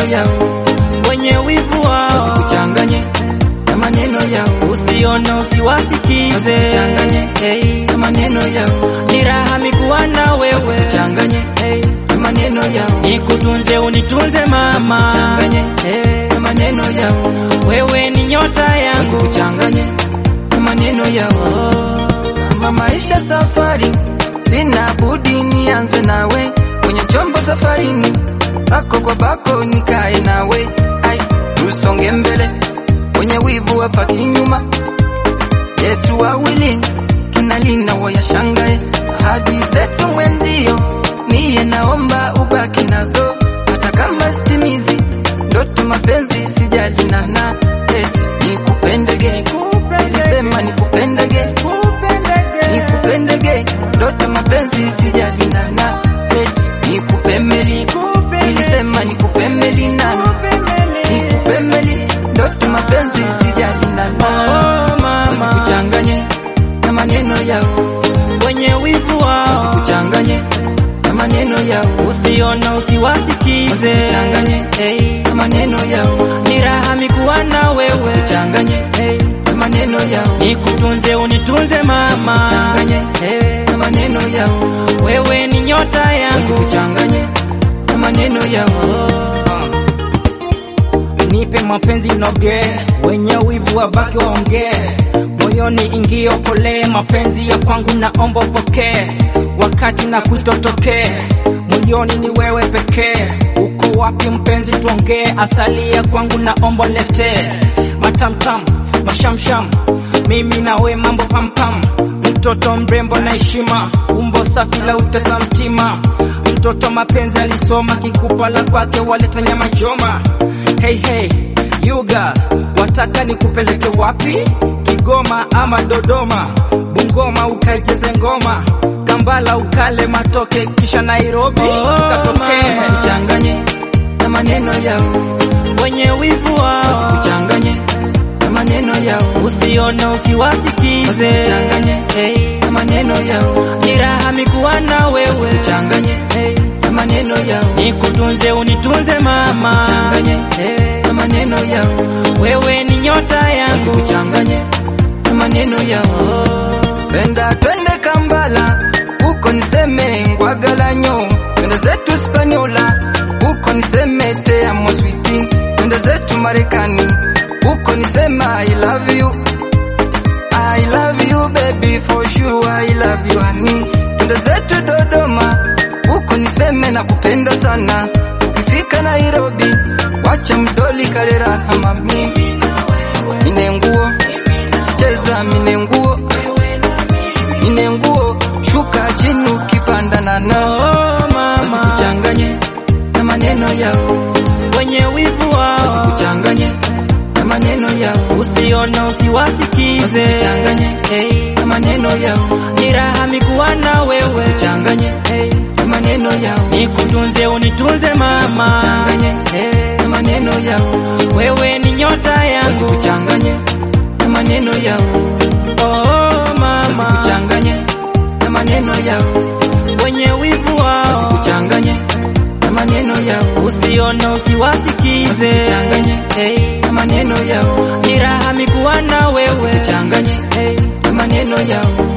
yao, wenye wivu wao wasikuchanganye na maneno yao, usione usiwasikize Wasikuchanganye. hey. na maneno yao, ni raha mikuwa na wewe wasikuchanganye hey. na maneno yao, nikutunze unitunze mama Wasikuchanganye. hey. na maneno yao, wewe ni nyota yangu wasikuchanganye na maneno yao. Kama maisha safari, sina budi nianze nawe kwenye chombo safarini, sako kwa bako nikae nawe, ai tusonge mbele, kwenye wivu wapaki nyuma yetu wawili, kinalina wayashangae ahadi zetu mwenzio, niye naomba ubaki nazo, hata kama stimizi ndoto mapenzi sijali nana eti nikupendege, nilisema nikupendege nikupendege ndoto mapenzi sijali nana eti nikupemeli nilisema nikupemeli nana nikupemeli ndoto mapenzi sijali nana oh, mama wasikuchanganye na maneno yao wenye wivu wao wasikuchanganye na maneno yao usione usiwasikize Wasikuchanganye. hey. na maneno yao ni raha mikuwa na wewe wasikuchanganye hey. na maneno yao nikutunze unitunze mama Wasikuchanganye. hey. na maneno yao wewe ni nyota yangu wasikuchanganye na maneno yao nipe mapenzi noge wenye wivu wabaki waongee moyoni ingio pole mapenzi ya kwangu naomba upokee wakati na kuitotokee moyoni ni wewe pekee uko wapi mpenzi tuongee asali ya kwangu naomba letee matamtam mashamsham mimi nawe mambo pampam mtoto mrembo na heshima umbo safi la utesa mtima mtoto mapenzi alisoma kikupala kwake waleta nyama choma hey, hey, yuga wataka nikupeleke wapi kigoma ama dodoma bungoma ukaicheze ngoma kambala ukale matoke kisha nairobi ukatokee wasikuchanganye na maneno yao wenye wivu wao wasikuchanganye na maneno yao usione usiwasikize Wasikuchanganye. hey. na maneno yao ni raha mikuwa na wewe wasikuchanganye hey. na maneno yao nikutunze unitunze mama Wasikuchanganye. hey. na maneno yao wewe ni nyota yangu wasikuchanganye na maneno yao penda twende Kambala huko niseme ngwagalanyo twende zetu Spaniola huko niseme te amo switi twende zetu Marekani huko niseme I love you I love you baby for sure I love you honey twende zetu Dodoma huko niseme na kupenda sana ukifika Nairobi wacha mdoli kalera mami mine nguo cheza mine nguo mine nguo shuka chini ukipandana nao oh, mama wasikuchanganye na maneno yao wenye wivu wao wasikuchanganye na maneno yao usione usiwasikize Wasikuchanganye. hey. na maneno yao ni raha mikuwa na wewe wasikuchanganye hey. na maneno yao nikutunze unitunze mama Wasikuchanganye. hey. na maneno yao wewe ni nyota yangu wasikuchanganye na maneno yao oh, mama wasikuchanganye na maneno yao wenye wivu wao wasikuchanganye na maneno yao usione usiwasikize Wasikuchanganye. hey. na maneno yao ni raha mikuwa na wewe wasikuchanganye hey. na maneno yao